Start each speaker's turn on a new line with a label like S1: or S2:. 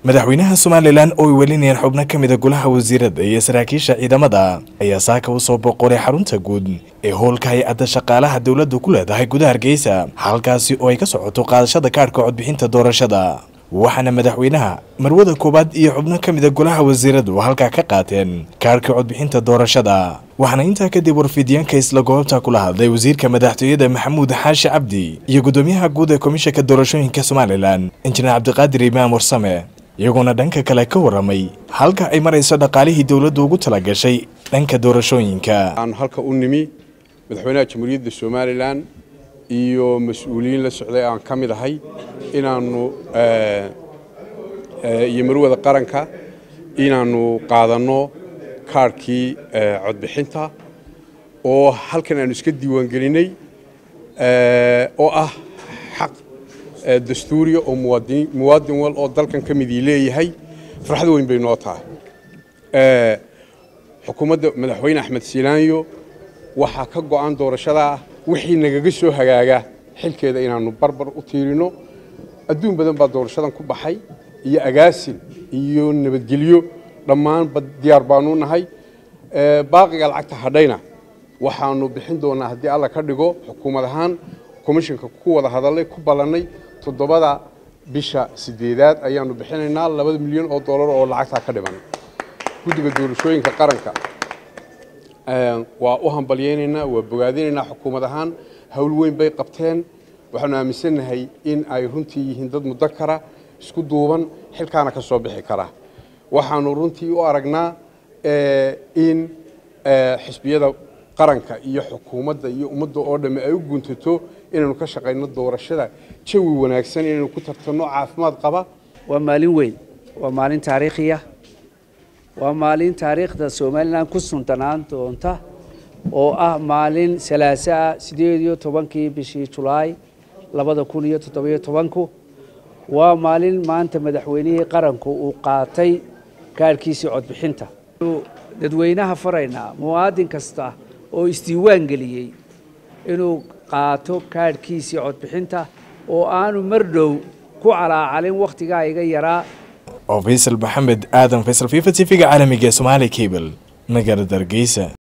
S1: madaxweynaha somalilan oo ay welinayaan xubno ka mida golaha wasiirada iyo saraakiisha ciidamada ayaa saaka u soo boqolay xarunta guud ee howlka hay-adda shaqaalaha dowladdu ku leedahay gudaha hargeysa halkaasi oo ay ka socoto qaadashada kaadhka codbixinta doorashada waxaana madaxweynaha marwada koowaad iyo xubno ka mida golaha wasiiradu halkaa ka qaateen kaadhka codbixinta doorashada waxaana intaa kadib warfidyaanka isla goobta kula hadlay wasiirka madaxtooyada maxamuud xaashi cabdi iyo guddoomiyaha guud ee komishanka doorashooyinka somalilan injineer cabdiqaadir imaam warsame iyagoona dhanka kale ka waramay halka ay marayso dhaqaalihii dowladdu ugu talagashay dhanka doorashooyinka
S2: aan halka u nimi madaxweynaha jamhuuriyadda somalilan iyo mas-uuliyiin la socday aan ka mid ahay inaannu iyo marwada qaranka inaannu qaadanno kaarhkii codbixinta oo halkan aanu iska diiwaangelinay oo ah xaq dastuuriya oo muwaadin wal oo dalkan ka midii leeyahay farxad weyn bay noo tahay xukuumadda madaxweyne axmed silaanyo waxaa ka go'an doorashadaa wixii nagaga soo hagaaga xilkeeda inaannu barbar u tiirino adduun badan baa doorashadan ku baxay iyo agaasin iyo nabadgelyo dhammaanba diyaar baanu nahay baaqiga lacagta hadhayna waxaanu bixin doonaa haddii alla ka dhigo xukuumad ahaan komishanka ku wada hadallay ku ballannay toddobada bisha sideedaad ayaanu bixinaynaa labada milyan oo dollar oo lacagtaa ka dhiman guddiga doorashooyinka qaranka waa u hambalyaynaynaa waa bogaadinaynaa xukuumad ahaan howl weyn bay qabteen waxaanu aaminsannahay in ay runtii yihiin dad muddo kara isku duuban xilkaana ka soo bixi kara waxaanu runtii u aragnaa in xisbiyada qaranka iyo xukuumadda iyo ummadda oo dhamme ay u guntato inaynu ka shaqayno doorashada jawi wanaagsan inaynu ku tartanno caafimaad qaba
S3: waa maalin weyn waa maalin taariikhiya waa maalin taariikhda somalilan ku suntanaan doonta oo ah maalin salaaso ah sideed iyo tobankii bishii julaay labada kun iyo toddobiyo tobanku waa maalin maanta madaxweynihii qaranku uu qaatay kaarhkiisii codbixinta dadweynaha faraynaa muwaadin kasta oo isdiiwaan geliyey inuu qaato kaadhkiisii codbixinta oo aanu mar dhow ku calaacalin wakhtigaa iga yaraa
S1: oo faysal maxamed aadan faysal fifa t v-ga caalamiga ee somaali cable magaalada hargeysa